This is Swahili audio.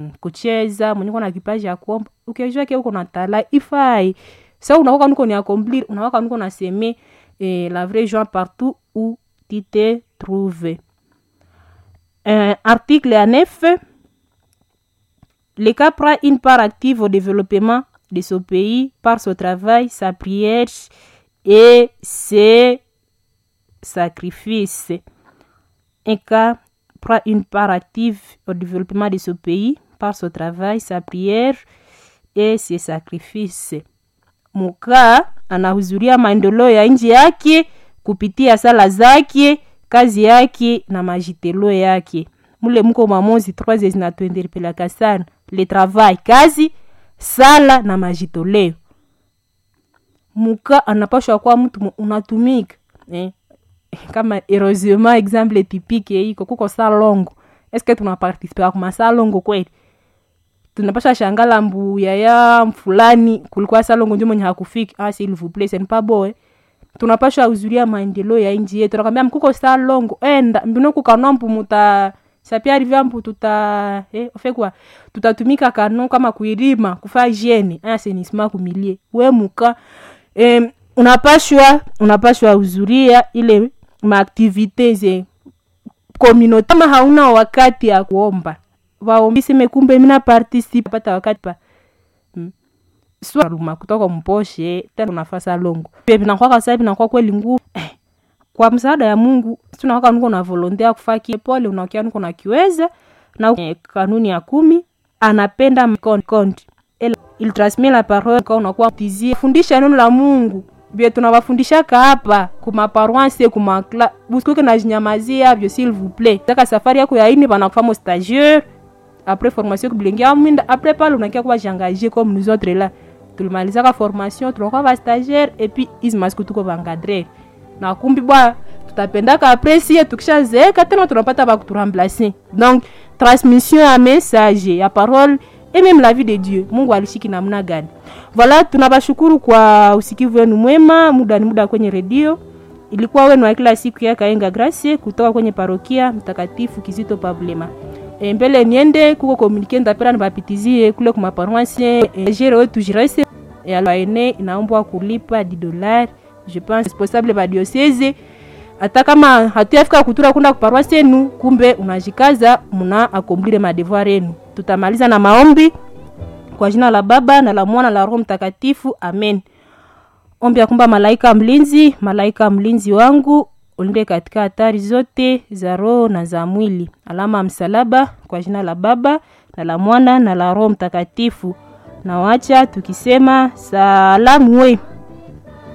kucheza mwenye na kipaji ya kuomba ukijua ke uko na tala ifai sa unakoka nuko ni accomplir unakoka nuko na seme eh, la vraie joie partout où tu te trouves euh, article à 9 le cas prend une part active au développement de ce pays par son travail, sa prière et ses sacrifices. Un cas prend une part active au développement de ce pays par son travail, sa prière et ses sacrifices. Muka anahudhuria maendeleo ya nchi yake kupitia sala zake, kazi yake na majitelo yake. Mule muko mamozi trois zinatuendelea sana le travail, kazi sala na majitoleo. Muka anapashwa kuwa mtu unatumika eh. Kama heureusement exemple typique iko kuko salongo, eske tunaparticipe kwa salongo kweli? Tunapasha shangala mbu yaya fulani kulikuwa salongo ndio mwenye hakufiki. Ah, s'il vous plaît, c'est pas boe. Tunapasha uzuria maendeleo ya nchi yetu. Nakwambia mkuko salongo, enda mbino kukanwa mpu muta sapia arrive mpu tuta eh, ofekwa tutatumika kano kama kuirima kufa hygiene assainissement kumilie we muka eh, unapashwa unapashwa uzuria ile maaktivite ze communauté kama hauna wakati ya kuomba waombi seme kumbe mina participe pata wakati pa hmm. swaluma kutoka mposhe tena unafasa longo pia vinakuwa kasa vinakuwa kweli nguvu eh, kwa msaada ya Mungu tunawaka nuko na volonte ya kufaa pole unaokia nuko na kiweza na eh, kanuni ya kumi anapenda mkondi il transmet la parole kwa unakuwa tizie fundisha neno la Mungu bie tunawafundishaka hapa kuma paroisse kuma kla busikuke na jinyamazia vyo s'il vous plaît taka safari yako ya ini bana kufamo stagiaire après formation kubilengia mwinda après pale unakia kuwa jangaje comme nous autres là tulimalizaka formation tunakuwa ba stagiaire et puis hizi masiku tuko bangadre na kumbi bwa tutapendaka apresie tukishazeeka tena tunapata bakuturamplace donc transmission ya message ya parole et même la vie de dieu mungu alishiki namna gani voilà tunabashukuru kwa usikivu wenu mwema muda ni muda kwenye redio ilikuwa wenu wa kila siku ya kaenga gracie kutoka kwenye parokia mtakatifu kizito pablema e, mbele niende kuko komunike ndapela nibapitizie kule kumaparoisse e, jere wetu jirese e, aene inaombwa kulipa 10 dollars je pense responsable ba diocese hata kama hatuyafika kutura kunda kuparoisse yenu kumbe unajikaza muna akomplire madevoir yenu tutamaliza na maombi kwa jina la baba na la mwana la roho mtakatifu amen ombi ya kumba malaika mlinzi malaika mlinzi wangu ulinde katika hatari zote za roho na za mwili alama ya msalaba kwa jina la baba na la mwana na la roho mtakatifu na wacha tukisema salamu we